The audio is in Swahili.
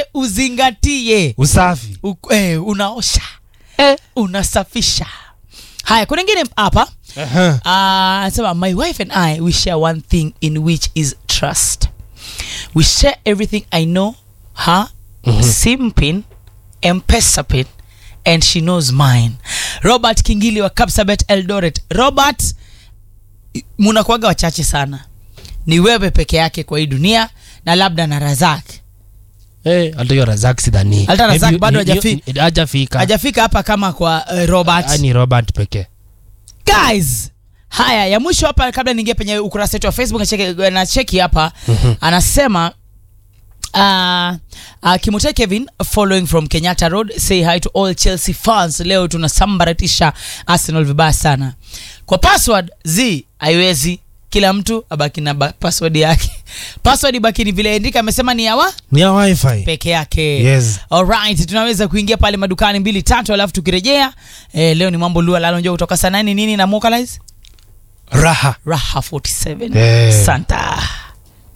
yote uzingatie usafi U, eh, unaosha eh. unasafisha haya kuna ingine hapa Aha. Ah, anasema my wife and i we share one thing in which is trust we share everything i know her sim pin mpesa pin and she knows mine robert kingili wa kapsabet eldoret robert i- munakuaga wachache sana ni wewe peke yake kwa hii dunia na labda na razak Eh, hata hiyo razak sidhani Hata Razak Maybe bado ni- ni- hajafi- ni- hajafika hajafika hapa kama kwa uh, robert Ah, ni robert pekee guys haya ya mwisho hapa kabla niingie penye ukurasa wetu wa facebook nacheki, na cheki hapa anasema Uh, uh, Kimute Kevin following from Kenyatta Road say hi to all Chelsea fans. Leo tunasambaratisha Arsenal vibaya sana. Kwa password z haiwezi, kila mtu abaki na ba- password yake. Password ibaki ni vile andika amesema ni yawa ni ya wifi peke yake. Yes. Alright, tunaweza kuingia pale madukani mbili tatu, alafu tukirejea eh, leo ni mambo lua lalo njoo kutoka saa nane nini na Mokalize raha Raha 47 Eh. Santa